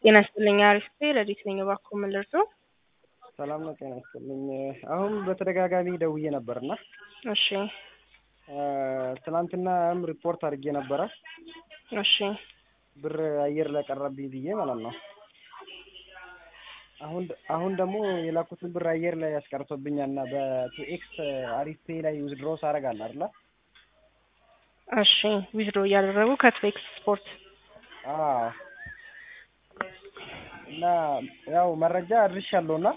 ጤና ይስጥልኝ አሪፍ ረዲት ነኝ። እባክዎ ምን ልርዳዎ? ሰላም ነው። ጤና ይስጥልኝ። አሁን በተደጋጋሚ ደውዬ ነበርና እሺ ትናንትናም ሪፖርት አድርጌ ነበረ እሺ ብር አየር ላይ ቀረብኝ ብዬ ማለት ነው። አሁን አሁን ደግሞ የላኩትን ብር አየር ላይ ያስቀርቶብኛል እና በቱኤክስ አሪፍ ፔይ ላይ ዊዝድሮ ሳደርግ አለ አይደለ? እሺ ዊዝድሮ እያደረጉ ከትዌክስ ስፖርት አዎ እና ያው መረጃ አድርሻለሁ እና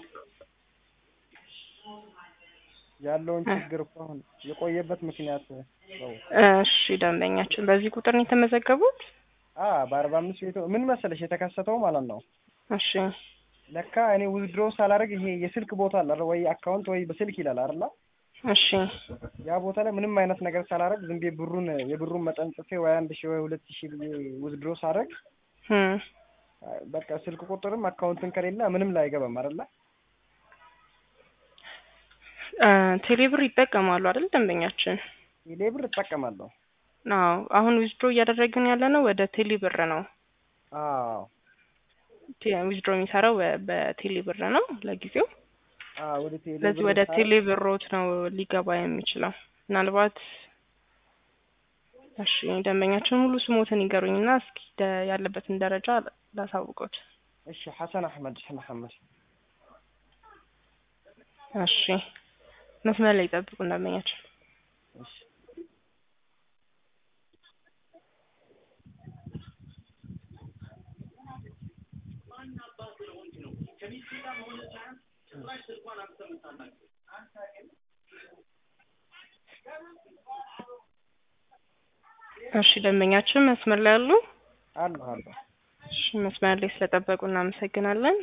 ያለውን ችግር እኮ አሁን የቆየበት ምክንያት ነው። እሺ ደንበኛችን በዚህ ቁጥር ነው የተመዘገቡት? አ በአርባ አምስት ቤቶ ምን መሰለሽ የተከሰተው ማለት ነው። እሺ ለካ እኔ ዊዝድሮ ሳላደርግ ይሄ የስልክ ቦታ አለ አይደል? ወይ አካውንት ወይ በስልክ ይላል አይደል? እሺ ያ ቦታ ላይ ምንም አይነት ነገር ሳላደርግ ዝም ብዬ ብሩን የብሩን መጠን ጽፌ ወይ አንድ ሺህ ወይ ሁለት ሺህ ብዬ ዊዝድሮ ሳደርግ እም በቃ ስልክ ቁጥርም አካውንትን ከሌለ ምንም ላይ አይገባም አይደለ? እ ቴሌብር ይጠቀማሉ አይደል ደንበኛችን? ቴሌብር እጠቀማለሁ። አዎ አሁን ዊዝድሮ እያደረግን ያለ ነው ወደ ቴሌብር ነው። አዎ ዊዝድሮ የሚሰራው በቴሌብር ነው ለጊዜው። አዎ ወደ ቴሌ ስለዚህ ወደ ቴሌብሮት ነው ሊገባ የሚችለው። ምናልባት እሺ ደንበኛችን ሙሉ ስሞትን ይገሩኝና እስኪ ደ- ያለበትን ደረጃ ላሳውቆት። እሺ ሐሰን አህመድ መሐመድ እሺ መስመር ላይ ይጠብቁ ደንበኛችን። እሺ እሺ ደንበኛችን መስመር ላይ አሉ? አሉ አሉ እሺ መስመር ላይ ስለጠበቁ እናመሰግናለን።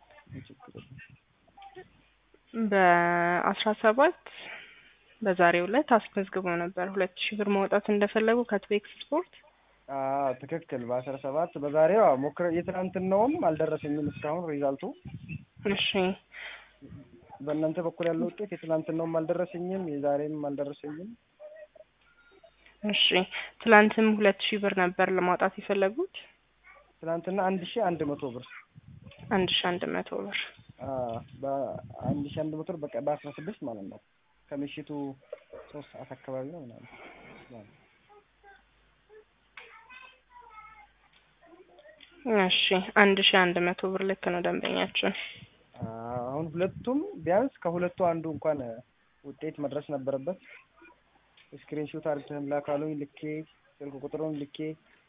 በአስራ ሰባት በዛሬው ዕለት አስመዝግበው ነበር ሁለት ሺህ ብር ማውጣት እንደፈለጉ ከትዌክስ ስፖርት። አዎ ትክክል። በአስራ ሰባት በዛሬው አዎ ሞክረ የትናንትናውም አልደረሰኝም እስካሁን ሪዛልቱ። እሺ በእናንተ በኩል ያለው ውጤት የትናንትናውም አልደረሰኝም የዛሬም አልደረሰኝም። እሺ ትላንትም ሁለት ሺህ ብር ነበር ለማውጣት የፈለጉት? ትናንትና አንድ ሺህ አንድ መቶ ብር አንድ ሺህ አንድ መቶ ብር አዎ በአንድ ሺህ አንድ መቶ ብር በቃ በአስራ ስድስት ማለት ነው ከምሽቱ ሶስት ሰዓት አካባቢ ነው ምናምን እሺ አንድ ሺህ አንድ መቶ ብር ልክ ነው ደንበኛችን። አሁን ሁለቱም ቢያንስ ከሁለቱ አንዱ እንኳን ውጤት መድረስ ነበረበት። ስክሪን ሾት አድርገህም ላካሉኝ ልኬ ስልክ ቁጥሩን ልኬ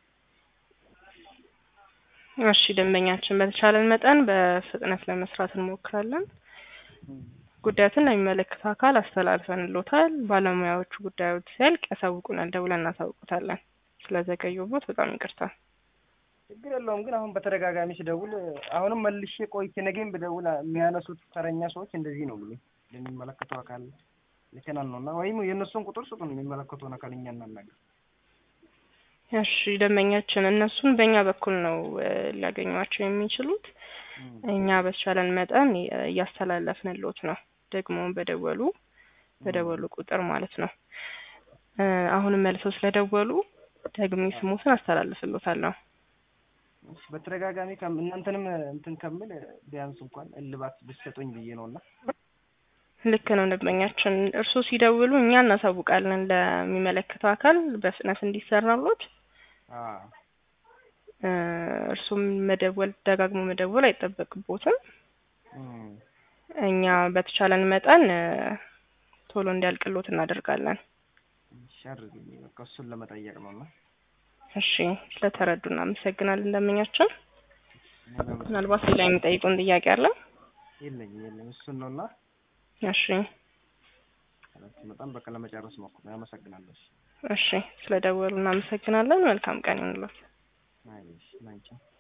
እሺ ደንበኛችን በተቻለን መጠን በፍጥነት ለመስራት እንሞክራለን። ጉዳዩን ለሚመለከተው አካል አስተላልፈንሎታል። ባለሙያዎቹ ጉዳዮች ሲያልቅ ያሳውቁናል፣ ደውለን እናሳውቁታለን። ስለዘገዩቦት በጣም ይቅርታ። ችግር የለውም ግን አሁን በተደጋጋሚ ስደውል አሁንም መልሼ ቆይቼ ነገም ብደውል የሚያነሱት ተረኛ ሰዎች እንደዚህ ነው ብሎ ለሚመለከተው አካል ልከናል ነው እና ወይም የእነሱን ቁጥር ስጡን የሚመለከተውን አካል እኛ እናናገር። እሺ ደንበኛችን እነሱን በእኛ በኩል ነው እ ሊያገኟቸው የሚችሉት። እኛ በተቻለን መጠን እያስተላለፍንሎት ነው ደግሞ በደወሉ በደወሉ ቁጥር ማለት ነው። እ አሁንም መልሰው ስለደወሉ ደግሜ ስሞትን አስተላልፍሎታለሁ። እሺ፣ በተደጋጋሚ ከም- እናንተንም እንትን ከምል ቢያንስ እንኳን እልባት ብትሰጡኝ ብዬ ነው እና ልክ ነው ደንበኛችን። እርስዎ ሲደውሉ እኛ እናሳውቃለን ለሚመለከተው አካል በፍጥነት እንዲሰራሎት። አዎ እ እርሱም መደወል ደጋግሞ መደወል አይጠበቅቦትም። እም፣ እኛ በተቻለን መጠን እ ቶሎ እንዲያልቅሎት እናደርጋለን። እሺ አድርግልኝ በቃ እሱን ለመጠየቅ ነው እና እሺ ስለተረዱ እናመሰግናለን ደንበኛችን። ምናልባት ሌላ የሚጠይቁን ጥያቄ አለ? የለኝም የለኝም እሱን ነው እና እሺ በጣም በቃ ለመጨረስ ሞክሩ። አመሰግናለሁ። እሺ እሺ ስለደወሉ እናመሰግናለን። መልካም ቀን ይሁንልዎት። አይ እሺ ላንቺ